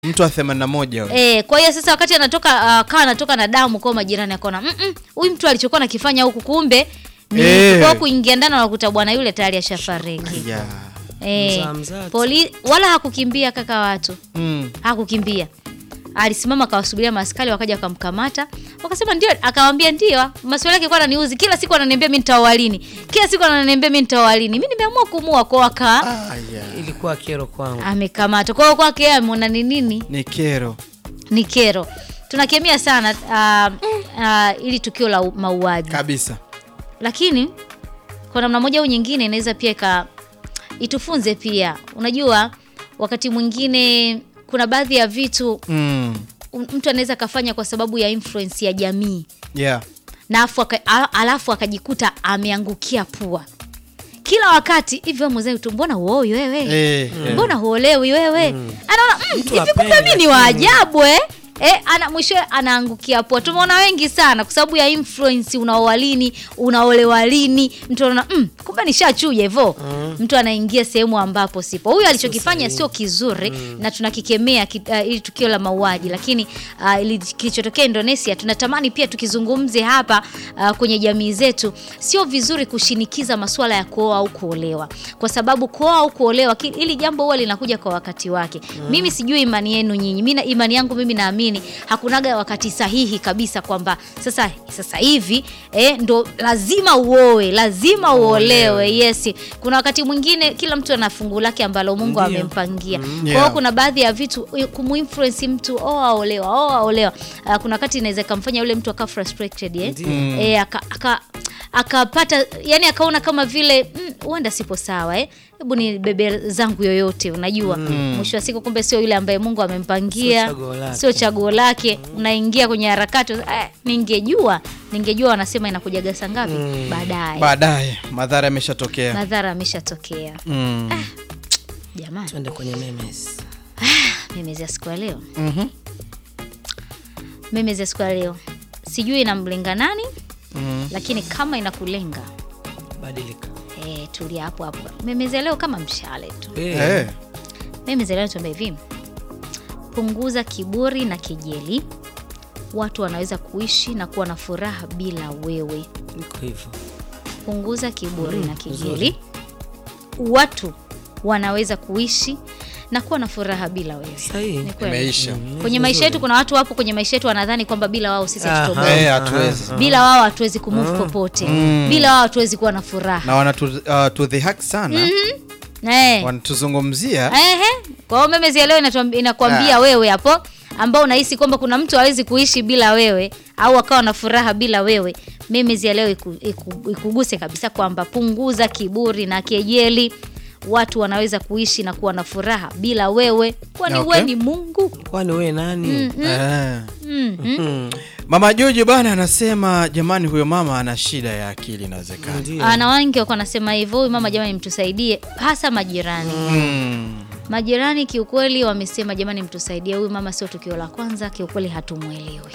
mtu wa 81 huyo. E, kwa hiyo sasa wakati anatoka uh, kawa anatoka na damu kwa majirani akaona "Mm, mm, huyu mtu alichokuwa nakifanya huku kumbe ni Eh. kwa kuingia ndani wanakuta bwana yule tayari ashafariki. Yeah. Eh, Mzaa mzaa tu. poli wala hakukimbia kaka watu Mm. hakukimbia alisimama akawasubiria maaskari wakaja wakamkamata wakasema ndio akawambia ndio maswali yake kwa ananiuzi kila siku ananiambia mi nitawalini kila siku ananiambia mi nitawalini mi nimeamua kumua kwa waka Ah, yeah. ilikuwa kero kwangu amekamata kwa hiyo kwake yeye ameona ni nini Ni kero. ni kero tunakemea sana uh, uh, ili tukio la u- mauaji Kabisa. lakini kwa namna moja au nyingine inaweza pia ika itufunze pia unajua wakati mwingine kuna baadhi ya vitu Mm. m- mtu anaweza akafanya kwa sababu ya influence ya jamii Yeah. na afu aka, a- alafu akajikuta ameangukia pua kila wakati hivyo mzee tu mbona uoi wewe Eh, eh. mbona huolewi wewe anaona mm, Mtu hivi kumbe apende, mi ni lakini- waajabu eh? Eh, ana mwishowe anaangukia pua tumeona wengi sana kwa sababu ya influence unaoa lini unaolewa lini mtu anaona mm, kumbe nishachuja hivyo mtu anaingia sehemu ambapo sipo huyu alichokifanya sio kizuri na tunakikemea ki, uh, ili tukio la mauaji lakini uh, ili kilichotokea indonesia tunatamani pia tukizungumze hapa uh, kwenye jamii zetu sio vizuri kushinikiza masuala ya kuoa au kuolewa kwa sababu kuoa au kuolewa ki- hili jambo huwa linakuja kwa wakati wake mimi sijui imani yenu nyinyi mi na- imani yangu mimi naamini hakunaga wakati sahihi kabisa kwamba sasa sasa hivi eh, ndo lazima uoe lazima uolewe yes kuna wakati mwingine kila mtu ana fungu lake ambalo mungu Ndio. amempangia kwa hiyo Yeah. kuna baadhi ya vitu eh, kumuinfluence mtu oh aolewa oh aolewa uh, kuna wakati inaweza ikamfanya yule mtu akawa frustrated eh? Ndio. eh, aka, aka akapata yani akaona kama vile "Mm, huenda sipo sawa eh? hebu ni bebe zangu yoyote unajua mwisho wa siku kumbe sio yule ambaye mungu amempangia Sio chaguo lake. sio chaguo lake unaingia kwenye harakati eh, ningejua ningejua wanasema inakujaga saa ngapi baadaye Baadaye madhara yameshatokea. madhara ameshatokea Mm. jamani twende kwenye memes memezi ya siku ya leo Mhm. memezi ya siku ya leo sijui inamlenga nani Mm. lakini kama inakulenga badilika eh, tulia hapo hapo memezi ya leo kama mshale tu Eh, Eh. memezi ya leo tuambia hivi punguza kiburi na kejeli watu wanaweza kuishi na kuwa na furaha bila wewe niko hivyo punguza kiburi Mm, na kejeli nzuri. watu wanaweza kuishi na kuwa na furaha bila wewe Sahihi. Ni kweli. Imeisha. kwenye maisha yetu kuna watu wapo kwenye maisha yetu wanadhani kwamba bila wao sisi Aha. hatutoboa Eh, hatuwezi. bila wao hatuwezi kumove popote Mm. bila wao hatuwezi kuwa na furaha Na wanatu uh, tudhihaki sana. Eh. Wanatuzungumzia. Ehe. Kwa hiyo memezi ya leo inatuambi- inakwambia Ah. wewe hapo ambao unahisi kwamba kuna mtu hawezi kuishi bila wewe au akawa na furaha bila wewe memezi ya leo iku, iku, ikuguse kabisa kwamba punguza kiburi na kejeli watu wanaweza kuishi na kuwa na furaha bila wewe kwani Okay. wewe ni mungu kwani we nani Eh. mm, mm. Mm, Mama Jojo bana anasema jamani, huyo mama ana shida ya akili inawezekana. ndio. ana wengi wako anasema hivyo huyu mama jamani mtusaidie hasa majirani Mm. majirani kiukweli wamesema jamani mtusaidie huyu mama sio tukio la kwanza kiukweli hatumwelewi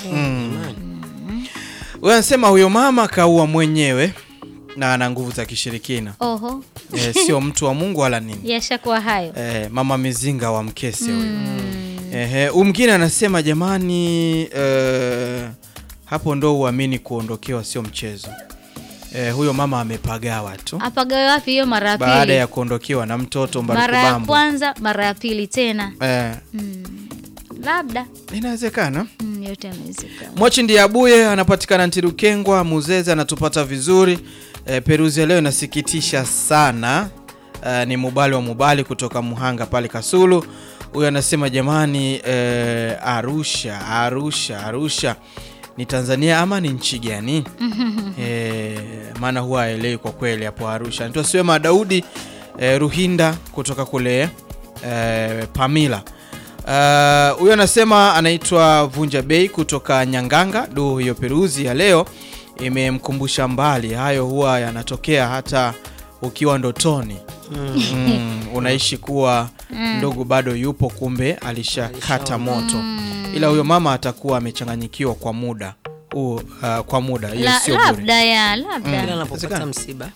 Huyo anasema huyo mama kaua mwenyewe na ana nguvu za kishirikina. oho Eh, sio mtu wa Mungu wala nini. yashakuwa hayo Eh, mama mizinga wa mkese huyo. Ehe, huyu mwingine anasema jamani, eh, hapo ndo uamini kuondokewa sio mchezo. Eh, huyo mama amepagawa tu apagawe wapi hiyo mara ya baada pili ya kuondokewa na mtoto mara ya Mbarukubambo. kwanza mara ya pili tena Eh, labda inawezekana. mm, yote yanawezekana Mochi ndiye abuye anapatikana Ntirukengwa, Muzeze anatupata vizuri. E, Peruzi ya leo inasikitisha sana. E, ni Mubali wa Mubali kutoka Muhanga pale Kasulu. Huyu anasema jamani, e, Arusha, Arusha, Arusha ni Tanzania ama ni nchi gani? e, maana huwa haelewi kwa kweli hapo Arusha. Anaitwa Swema Daudi e, Ruhinda kutoka kule e, Pamila. Uh, huyo anasema anaitwa Vunja Bei kutoka Nyanganga. Du, hiyo peruzi ya leo imemkumbusha mbali. Hayo huwa yanatokea hata ukiwa ndotoni. Mm, unaishi kuwa ndugu bado yupo, kumbe alishakata moto, ila huyo mama atakuwa amechanganyikiwa kwa muda huu, uh, kwa muda hiyo La, sio bure. labda ya labda kila anapopata Inawezekana. msiba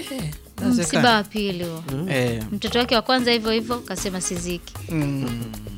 msiba wa pili huo Eh, mtoto wake wa kwanza hivyo hivyo kasema siziki mm.